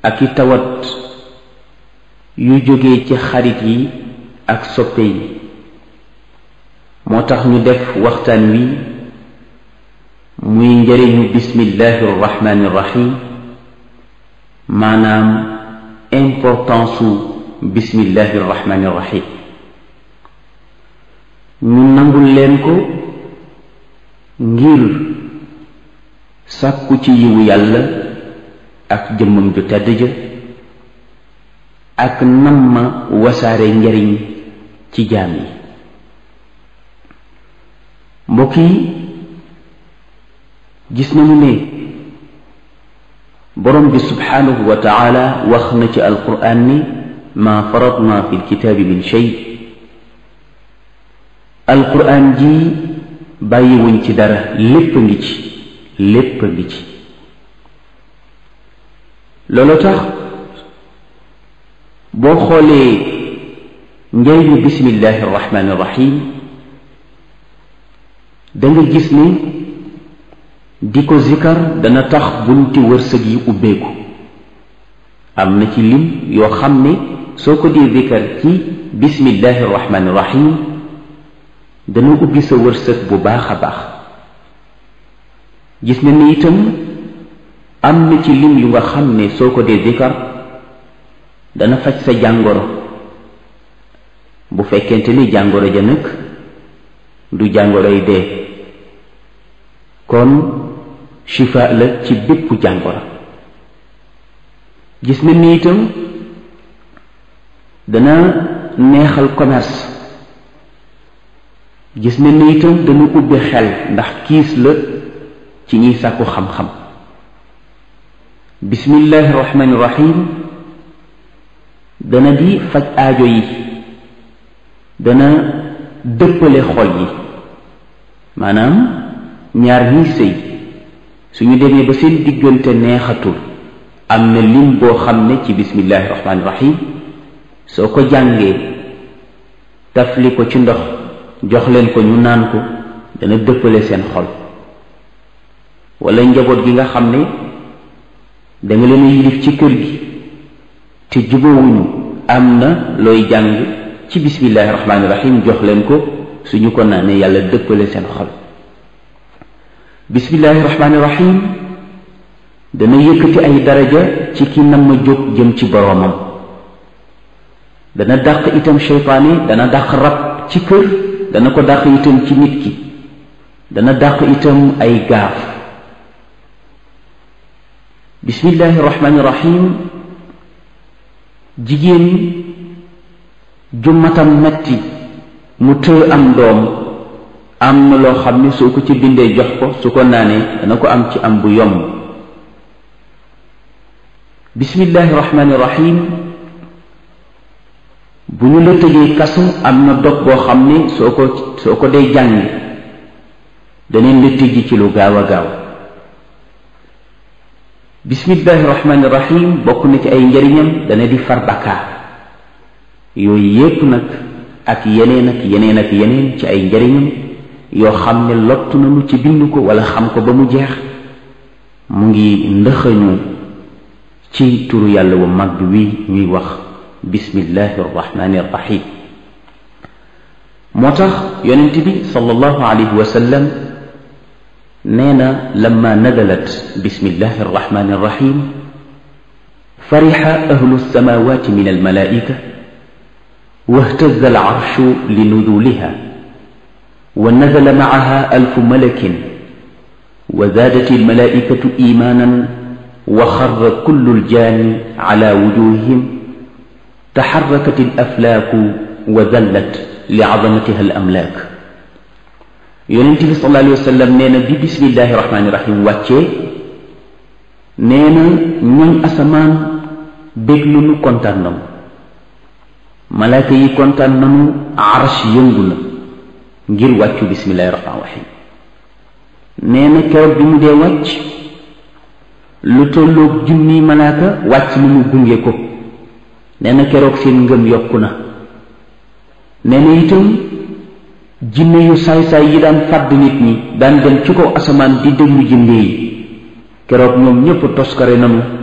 ak i tawat yu jóge ci xarit yi ak soppe yi moo tax ñu def waxtaan wi muy njëriñu bismillahi irrahmani irrahim maanaam importance su bismillahi irrahmani irrahim ñu nangul leen ko ngir sàkku ci yiwu yàlla ak jëmmam ju tedd ja ak nam ma wasaare njariñ ci jaam yi mbokk yi gis nañu ne borom bi subhanahu wa taala wax na ci alquran ni ma faratna fi lkitaabi min shay alquran ji bàyyiwuñ ci dara lépp a ngi ci lépp a ngi ci loolu tax boo xoolee njëriñu bismillahi irrahmani irrahim da nga gis ni di ko zikar dana tax bunti wërsëg yi ubbeeku am na ci lim yoo xam ne soo ko dee zikar ci bismillahi irrahmani irrahim dana ubbi sa wërsëg bu baax a baax gis na ni itam am na ci lim yu nga xam ne soo ko dee zikar dana faj sa jàngoro bu fekkente ni jàngoro ja nag du jàngoroy dee kon shifa la ci bépp jàngoro gis na ni itam dana neexal commerce gis na ni itam dana ubbi xel ndax kiis la ci ñiy sàkku xam-xam bismillahi rahmani rahim dana di faj aajo yi dana dëppale xol yi maanaam ñaar ñiy sëy suñu demee ba seen diggante neexatul am na lim boo xam ne ci bismillahi rahmani rahim soo ko jàngee tafli ko ci ndox jox leen ko ñu naan ko dana dëppale seen xol wala njaboot gi nga xam ne da nga leen a yilif ci kër gi te jubóowuñu am na looy jàng ci bismillahi rahmaani rahim jox leen ko suñu ko naanee yàlla dëppale seen xol bismillahi rahmaani rahim dana yëkkati ay daraja ci ki nam ma jóg jëm ci boroomam dana dàq itam seytaane dana dàq rab ci kër dana ko dàq itam ci nit ki dana dàq itam ay gaaf bismillahi rahmaani rahim jigéen ju matam metti mu tëë am doom am na loo xam ne soo ko ci bindee jox ko su ko naanee dana ko am ci am bu yomb bismillahi rahmaani rahim bu ñu la tëjee kasu am na dog boo xam ne soo ko soo ko dee jàng daneen la tëji ci lu gaaw a gaaw bismillahi rahmaani rahim bokk na ci ay njariñam dana di far bakkaar yooyu yépp nag ak yeneen ak yeneen ak yeneen ci ay njariñam yoo xam ne lottu nañu ci bind ko wala xam ko ba mu jeex mu ngi ndëxañu ci turu yàlla wu mag wi ñuy wax bismillahi rahmaani rahim moo tax yonent bi sallallahu alayhi wa sallam nee na lamma nadalat bismillahi arrahmani irrahim farixa ahlu alsamawati min almalaika wahtaza alcarshu linuzuliha wa nazala macaha alfu malakin wa zaadat almalaikatu imanan wa xarra kullu aljaani ala wujuhihim taxarrakat alaflaaku wa zallat licazamatiha alamlaak yonent bi sallallahu alayhi wa sallam nee na bi bismillahi rahmaani rahim wàccee nee na ñoñ asamaan bég lu kontaan nañu malaaka yi kontaan nañu arsh yëngu na ngir wàccu bismillahi rahmaani rahim nee na keroog bi mu dee wàcc lu tolloog junni malaaka wàcc na mu gunge ko nee na keroog seen ngëm yokku na nee na itam jinne yu saay-saay yi daan fàdd nit ñi daan dem ci kaw asamaan di déglu jinne yi keroog ñoom ñépp toskare nanu